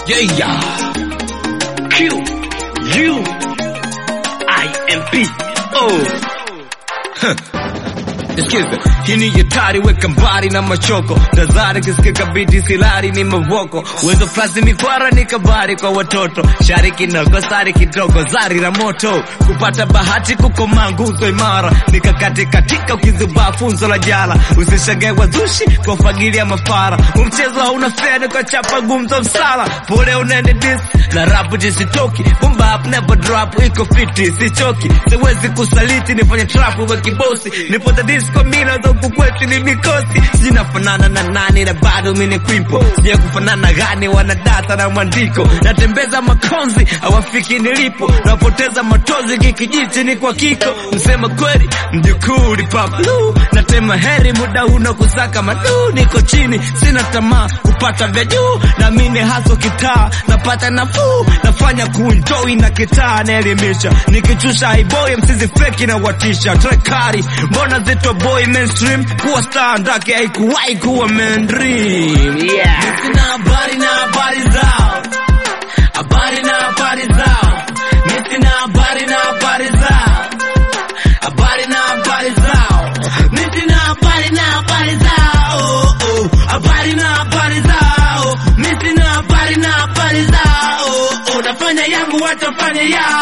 Yeah, yeah. Q U I M P O. Huh. Sikiza, hii ni hatari, weka mbali na machoko tazari, kisikika biti silari ni mavoko uwezo plasi mikwara ni kabari kwa watoto shari kinoko sari kidogo zari la moto kupata bahati kukomaa nguzo imara nikakati katika ukizubaa funzo la jala usishagae wazushi kwa fagilia mafara umchezo hauna fedha kwa chapa gumzo msala pole unaende dis na rapu jisitoki bombap never drop iko fiti sichoki siwezi kusaliti nifanye trap wa kibosi nipote disco mila za huku kwetu ni mikosi sinafanana na nani na bado mini kwimpo sija kufanana gani wanadata na mwandiko natembeza makonzi hawafiki nilipo napoteza matozi kikijiti ni kwa kiko msema kweli mjukuu lipaplu natema heri muda una kusaka madu niko chini sina tamaa kupata vya juu na mine haso kitaa napata nafuu nafanya kuenjoy na kitaa naelimisha nikichusha haiboy msizi feki na watisha trekari mbona zito boy mainstream kuwa star ndake haikuwahi kuwa mainstream yeah. Sina habari na habari zao habari na habari zao mi sina habari na habari zao habari na habari zao mi sina habari na habari zao oh, oh. habari na habari zao mi sina habari na habari zao oh, oh. nafanya yangu watafanya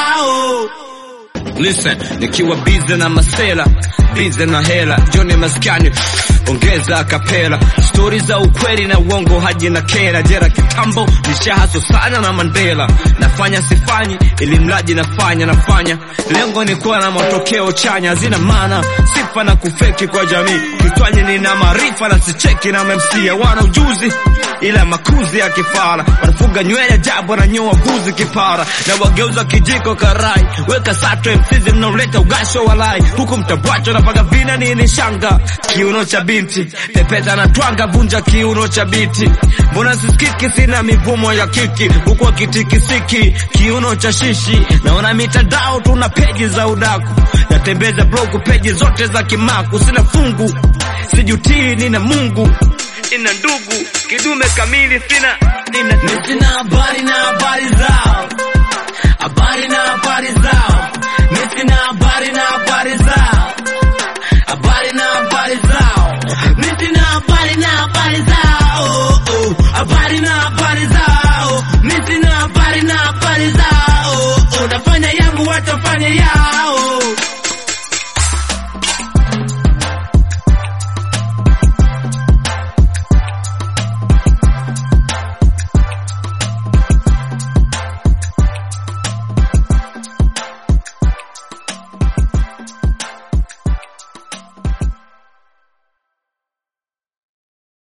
yao Listen, nikiwa bize na masela bize na hela joni maskani ongeza kapela stori za ukweli na uongo haji na kera jera kitambo nishahaso sana na Mandela nafanya sifanyi ili mlaji nafanya nafanya lengo ni kuwa na matokeo chanya zina maana sifa na kufeki kwa jamii kitwanye nina maarifa na sicheki na memsia wana ujuzi ila makuzi ya kifara wanafuga nywele jabo na nyoa vuzi kipara na wageuza kijiko karai weka sato msizi mnaoleta ugasho walai huku mtabwacho napaga vina nini shanga kiuno cha binti pepeta na twanga vunja kiuno cha biti mbona sisikiki sina mivumo ya kiki huku akitikisiki kiuno cha shishi naona mitandao tuna peji za udaku natembeza blogu peji zote za kimaku sina fungu sijutii nina mungu ina ndugu kidume kamili sina nina sina habari na habari zao habari na habari zao mi sina habari na habari zao habari na habari zao mi sina habari na habari zao oh, oh. habari na habari zao mi sina habari na habari zao oh, oh. nafanya yangu watafanya yao